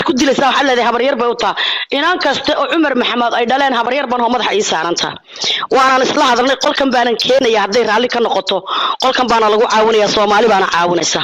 ku dilaysaa waxaad leedahay habaryar bay u taa inaan kasta oo cumar maxamed ay dhaleen habaryar ban oo madaxa ii saaranta waanaan isla hadalnay qolkan baanan keenaya hadday raalli ka noqoto qolkan baana lagu caawinaya soomaali baana caawinaysa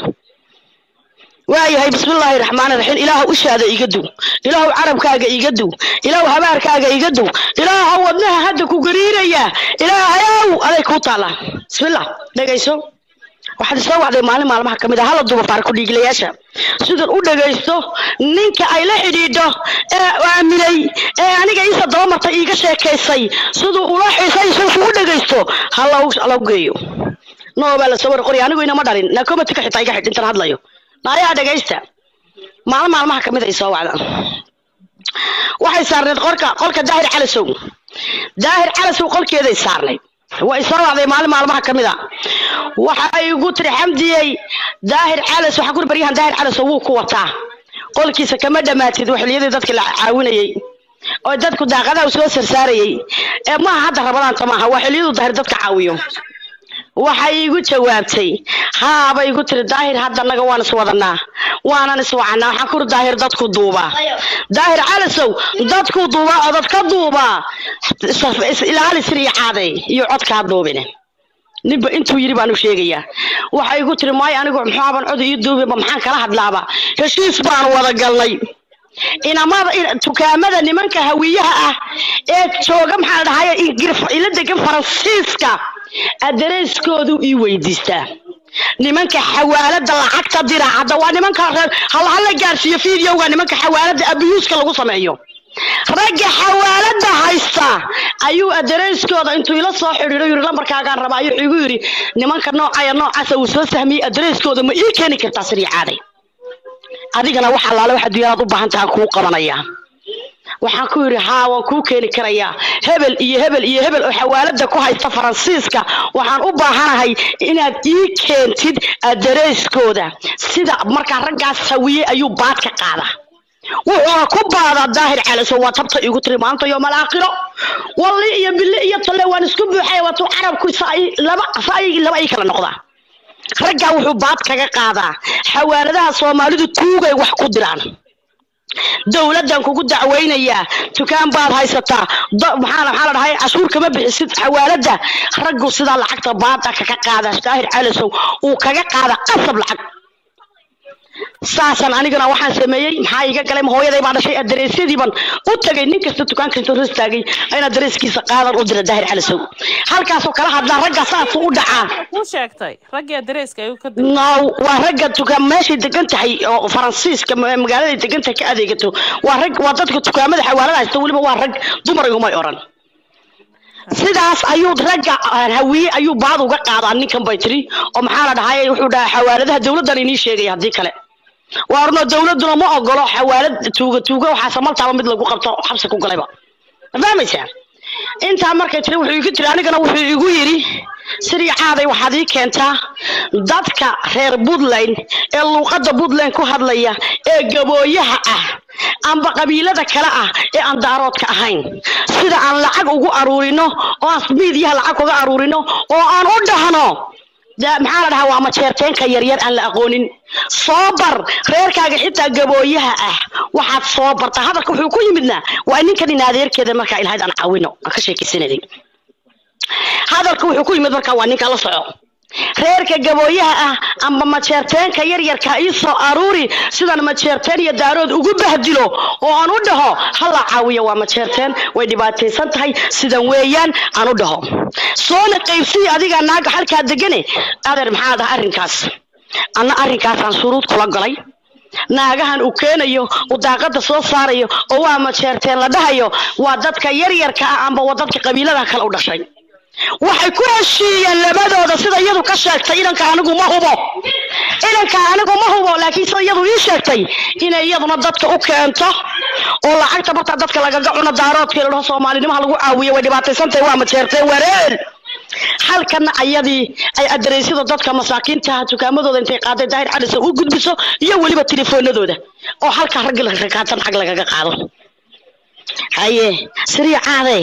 waayahay bismillaahi raxmaani raxiim ilaahu ushaada iga duw ilaahu carabkaaga iga duw ilaahu habaarkaaga iga duw ilaahu wadnaha hadda ku gariiraya ilaahayow aday kuu taalaa bismillah dhegayso waxaad isoo wacday maalin maalmaha ka mid a hala duba faarku dhiiglayaasha sidan u dhagaysto ninka ay la xidhiidho ee aaminay ee aniga iisa daba martay iiga sheekaysay siduu ula xiisay isagu u dhagaysto hala hala geeyo noo baa la soo war qoriya anigu inama dhalin nakomatika xitaa iga xidh intan hadlayo naayaa dhagaysta maalin maalmaha kamid ay soo wacdaan waxay saarneed qolka qolka daahir calasow daahir calasow qolkeeday saarnayd way soo wacday maalin maalmaha kamid a waxa ay igu tiri xamdiyey daahir calas waxaan kuri baryahan daahir calasow wuu ku wataa qolkiisa kama dhamaatid waxiliyadii dadka la caawinayay oo dadku daaqadaha u soo sarsaarayay ee maaha hadda rabadaanta maaha waa xiliyadu daahir dadka caawiyo waxay igu jawaabtay haabay igu tiri daahir hadda naga waan iswadanaa waanan iswacanaa waxaan kuri daahir dadku duubaa daahir calasow dadku duubaa oo dadka duubaa ilaali siriya caaday iyo codkaa duubine ninba intuu yiri baanu sheegayaa waxay igu tiri maayo anigu muxuaban cod ii duubiba maxaan kala hadlaaba heshiis baan wada galnay inamada dukaamada nimanka hawiyaha ah ee jooga maxaa dhahay ila degan faransiiska adareyskoodu ii weydiistaa nimanka xawaalada lacagta dira hadda waa nimanka hala gaarsiiyo videoga nimanka xawaalada abiyuuska lagu sameeyo ragga xawaalada haysta ayuu adareyskooda intuu ila soo xidhiidho yiri lambarkaagaan rabaa ayuu igu yiri nimanka noocaya noocaasa uu soo sahmiyey adareyskooda ma ii keeni kartaa sirii caaday adigana wax allaale wax adduunyadaad u baahan tahay kuu qabanayaa waxaan ku yidhi haa waan kuu keeni karayaa hebel iyo hebel iyo hebel oo xawaalada ku haysta faransiiska waxaan u baahanahay inaad ii keentid adareyskooda sida markaa raggaas hawiye ayuu baad ka qaadaa wuxuuna ku baadaa daahir calaso waa tabta igu tiri maanta yoomal aakhiro walli iyo bille iyo talle waan isku buuxay waatuu carabku laba laba ay kala noqdaa raggaa wuxuu baad kaga qaadaa xawaaladaha soomaalidu tuugay wax ku diraan dowladdan kugu dacweynayaa dukaan baad haysataa maxaa maxaa la dhahay cashuur kama bixisid xawaaladda raggu sidaa lacagta baada kaga qaada daahir calasow uu kaga qaada qasab lacag saasan anigana waxaan sameeyey maxaa iga galay hooyaday baa dhashay adareysyadiiban u tagay nin kasta dukaanka intuu ras taagay in adareyskiisa qaadan u dira daahir calasow halkaasoo kala hadlaa ragga saas u dhacaa kuu sheegtay raggii adareyska ayuu ka no waa ragga dukaan meeshay degan tahay oo faransiiska magaaladay degan tahay ka adeegato waa rag waa dadka dukaamada xawaalada haysta weliba waa rag dumar igumay oran sidaas ayuu ragga hawiye ayuu baad uga qaadaa ninkan bay tiri oo maxaa la dhahay wuxuu dhahaa xawaaladaha dowladdan inii sheegaya haddii kale waa orno dowladuna ma ogolo xawaalad tuuga tuuga waxaase maltaaba mid lagu qabto xabsi ku galayba ma fahmaysaa intaa markay tiri wuxuu igu tiri anigana wuxuu igu yidhi sirii caaday waxaad ii keentaa dadka reer puntland ee luuqadda puntland ku hadlaya ee gabooyaha ah amba qabiilada kale ah ee aan daaroodka ahayn sida aan lacag ugu aruurino oo aan miidiyaha lacag uga aruurino oo aan u dhahno maxaa la dhahaa waa majeerteenka yaryar aan la aqoonin soo bar reerkaaga xitaa gabooyaha ah waxaad soo bartaa hadalka wuxuu ku yimidna waa ninkan in adeerkeeda markaa ilahayd aan caawino aan ka sheekaysanayay hadalka wuxuu ku yimid markaa waa ninka la soco reerka gabooyaha ah amba majeerteenka yaryarka ii soo aruuri sidaan majeerteen iyo daarood ugu bahdilo oo aan u dhaho hala caawiya waa majeerteen way dhibaataysan tahay sidan weeyaan aan u dhaho soona qaybsii adiga naaga halkaa degane adeer maxaa dhaha arrinkaas anna arrinkaasaan shuruud kula galay naagahan uu keenayo uu daaqada soo saarayo oo waa majeerteen la dhahayo waa dadka yaryarka ah amba waa dadka qabiilada kale u dhashay waxay ku heshiiyeen labadooda sida iyadu ka sheegtay inanka anigu ma hubo inanka anigu ma hubo laakiin sida iyadu ii sheegtay inay iyaduna dadka u keento oo lacagta martaa dadka lagaga cuno daaroodkii la dhaho soomaalinimaha lagu caawiyo way dhibaataysantahay waa majeerteen wareel halkana ayadii ay adareysyada dadka masaakiintaha dukaamadooda intay qaaday daahir calisa u gudbiso iyo weliba telefoonadooda oo halkaa raggi rakaatan xag lagaga qaado haye sirii caade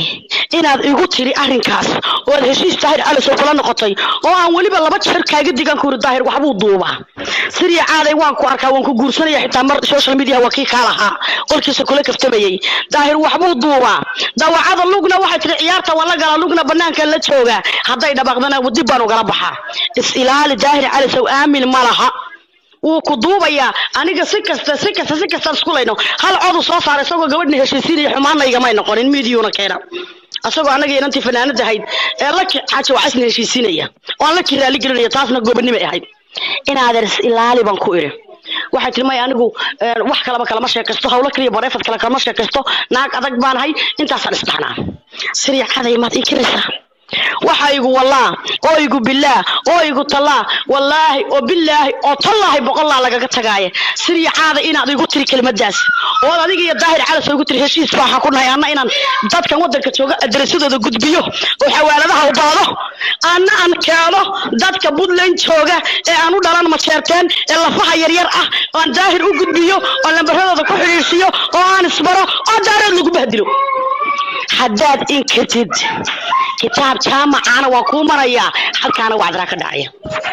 inaad igu tiri arrinkaas oo aad heshiis daahir calasow kula noqotay oo aan weliba laba jeer kaaga digan kuri daahir waxbuu duubaa siriya caaday waan ku arkaa waan ku guursanaya xitaa mar social media waa kii kaa lahaa qolkiisa kula kaftamayay daahir waxbuu duubaa dawacada lugna waxay tiri ciyaarta waan la galaa lugna banaanka la joogaa hadday dhabaaqdana dib baan ugala baxaa is ilaali daahir calasow aamin ma laha wuu ku duubayaa aniga si kasta si kasta si kasta isku layno hal codu soo saara isagoo gabadhna heshiisiinaya xumaana igamay noqonin miidiyuuna keena asagoo anaga inantii fanaanada ahayd ee laki xaaja waa isna heshiisiinaya oo aan laki raali gelinaya taasna goobannimay ahayd inaadeer is ilaali baan ku idhi waxay tiri may anigu wax kalaba kalama sheekaysto hawlo kaliya bareefad kale kalama sheekaysto naag adag baan ahay intaasaan isdhaxnaa siriya caday maad inkiraysaa waxa igu wallaa oo igu billaah oo igu tallaa wallaahi oo billaahi oo tallaahi boqollaa lagaga tagaaye siriya caada inaad igu tiri kelimadaas ood adiga iyo daahir calas igu tiri heshiis baa waxaan ku nahay anna inaan dadkan waddanka jooga adresadooda gudbiyo oo xawaaladaha u baado anna aan keeno dadka puntland jooga ee aan u dhalan majeerteen ee lafaha yaryar ah oo aan daahir u gudbiyo oo lambaradooda ku xidhiidhsiyo oo aan isbaro oo daareed lagu bahdilo haddaad inkirtid kitaab jaamacaana waan kuu marayaa halkaana wacdaraa ka dhacaya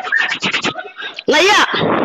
naya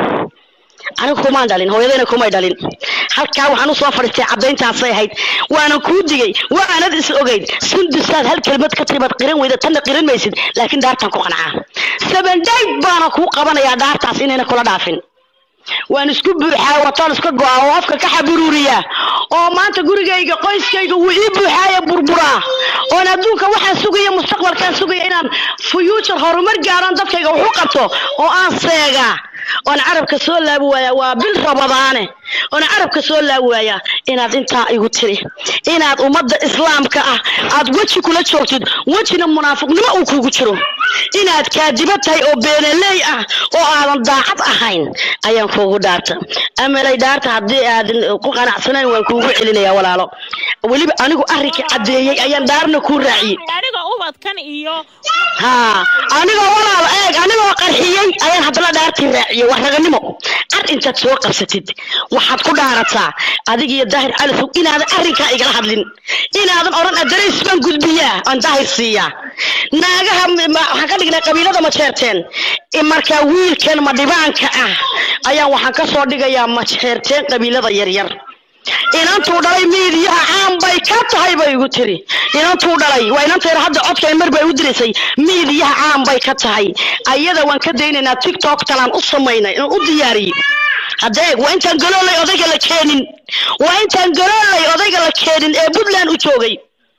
anigu kumaan dhalin hooyadayna kumay dhalin halkaa waxaan usoo fadhiistay caddayntaasay ahayd waanan kuu digay waanad is ogeyd sundusaad hal kelimad ka tiribaad qiran weyda tanna qiran maysid laakiin daartaan ku qancaa seven dayd baana kuu qabanayaa daartaas inayna kula dhaafin waan isku buuxaa wataan iska go'a oo afka ka xaburuuriyaa oo maanta gurigayga qoyskayga wuu ii buuxaaya burburaa oon adduunka waxaan sugaya mustaqbalkaan sugaya inaan future horumar gaaraan dadkayga wax u qabto oo aan seegaa oon carabka soo laabi waayaa waa bil rabadaane oon carabka soo laabi waayaa inaad intaa igu tiri inaad ummadda islaamka ah aad weji kula joogtid wejina munaafiqnimo uu kugu jiro inaad kaadiba tahay oo beenaley ah oo aadan daacad ahayn ayaan kuugu dhaarta amalay dhaarta haddii aadan ku qanacsanayn waan kuugu celinaya walaalo weliba anigu arrinkii caddeeyey ayaan dhaarna kuu raaciyey aniga ubadkan iyo haa anigoo walaal eeg anigoo qarxiyey ayaan haddana dhaartii raaciyey waa raganimo ar intaad soo qabsatid waxaad ku dhaarataa adiga iyo daahir calisow inaadan arrinkaa igala hadlin inaadan odhan adarays baan gudbiyaa aan daahir siiyaa naagaha waxaan ka dhignay qabiilada majeerteen markaa wiilkan madhibaanka ah ayaan waxaan ka soo dhigayaa majeerteen qabiilada yaryar inantuu dhalay miidiyaha caan bay ka tahay bay igu tiri inantuu dhalay waa inantayda hadda codkan mar bay u diraysay miidiyaha caan bay ka tahay ayada waan ka daynaynaa tiktok talaan u samaynay inaan u diyaariyey haddee waa intaan galoolay odayga la keenin waa intaan galoolay odayga la keenin ee puntland u joogay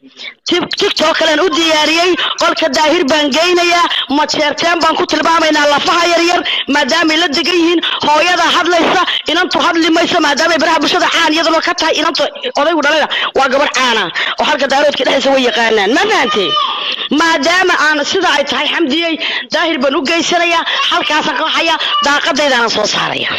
tiktok kalean u diyaariyey qolka daahir baan geynayaa majeerteen baan ku tilmaamaynaa lafaha yaryar maadaamay la degan yihiin hooyada hadlaysa inantu hadli mayso maadaamay baraha bulshada caan iyadaba ka tahay inantu odaygu dhalayna waa gabadh caana oo halka daaroodka dhexdiisa way yaqaanaan ma fahantee maadaama aan sida ay tahay xamdiyey daahir baan u geysanayaa halkaasaan ka baxaya daaqadaydaanan soo saaraya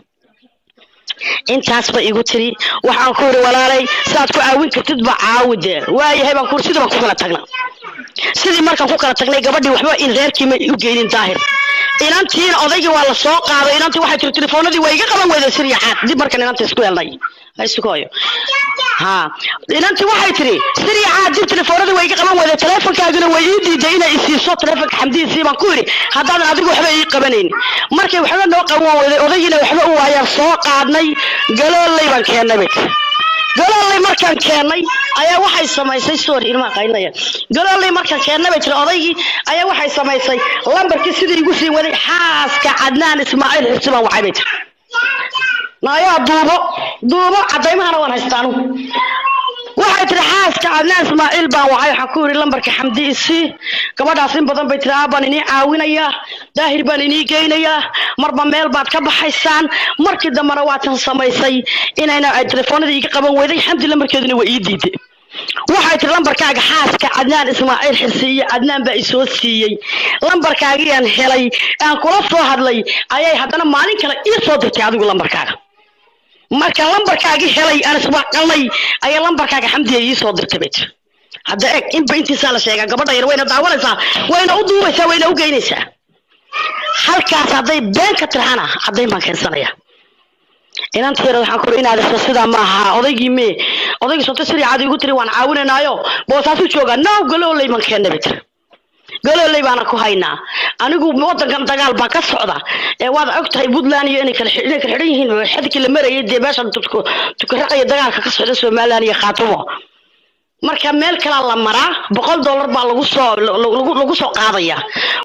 intaas ba igu tiri waxaan ku yidhi walaalay saad ku caawin kartid ba caawide waayahay baan ku sidii baan ku kala tagnaa sidii markaan ku kala tagnay gabadhii waxba in reerkii may u geynin daahir inantiina odaygii waa la soo qaaday inantii waxay tiri telefoonadii waa iga qaban weyday siriya caad dib markaan inantii isku helnay isukooyo ha inantii waxay tiri siriya caad dib telefoonadii waa iga qaban weyday teleefonkaagina way ii diiday inay isiiso teleefonka xamdihiisii baan ku yidhi haddaadan adigu waxba ii qabanaynin markay waxba noo qaban weyday odaygiina waxba u waayaan soo qaadnay galoolay baan keennay bay tiri galoolay markaan keennay ayaa waxay samaysay sorry ilmaa qaynaya galoolay markaan keennay bay tiri odaygii ayaa waxay samaysay lambarkii sidii igu sii waday xaaska cadnaan ismaaciil xirsi baan wacay bay tiri naayaa duubo duubo cadaymahana waan haystaa anugu waxay tiri xaaska cadnaan ismaaciil baan wacay waxaan ku yidhi lambarka xamdi isii gabadhaas in badan bay tiri aa baan inii caawinayaa daahir baan inii geynayaa marba meel baad ka baxaysaan markii dambena waatan samaysay inayna ay telefoonadii iga qaban weyday xamdi lambarkeeduna waa ii diiday waxay tiri lambarkaaga xaaska cadnaan ismaaciil xirsi iyo cadnaan baa isoo siiyey lambarkaagiiaan helay aan kula soo hadlay ayay haddana maalin kale ii soo dirtay adigu lambarkaaga marka lambarkaagii helay aan iswaqalnay ayaa lambarkaaga xamdiya ii soo dirtay bay tiri hadda eg inba intiisaa la sheegaa gabadha yar wayna daawanaysaa wayna u duubaysaa wayna u geynaysaa halkaas hadday been ka tirxana caddayn baan keensanaya inanta yar waxaan ku inaad isla sidaa ma aha odaygii mee odaygii sonta sidii caadi igu tiri waan caawinanaayo boosaasu joogaa now galooley man keena bay tiri galooley baana ku haynaa anigu wadankan dagaal baa ka socda ee waad og tahay puntland iyo inay kala xi- inay kala xidhan yihiin xadkii la marayay dee meeshan tudku- tukaraqaya dagaalka ka socda somaliland iyo khaatumo marka meel kalaa la maraa boqol dollar baa lagu soo lagu lagu soo qaadaya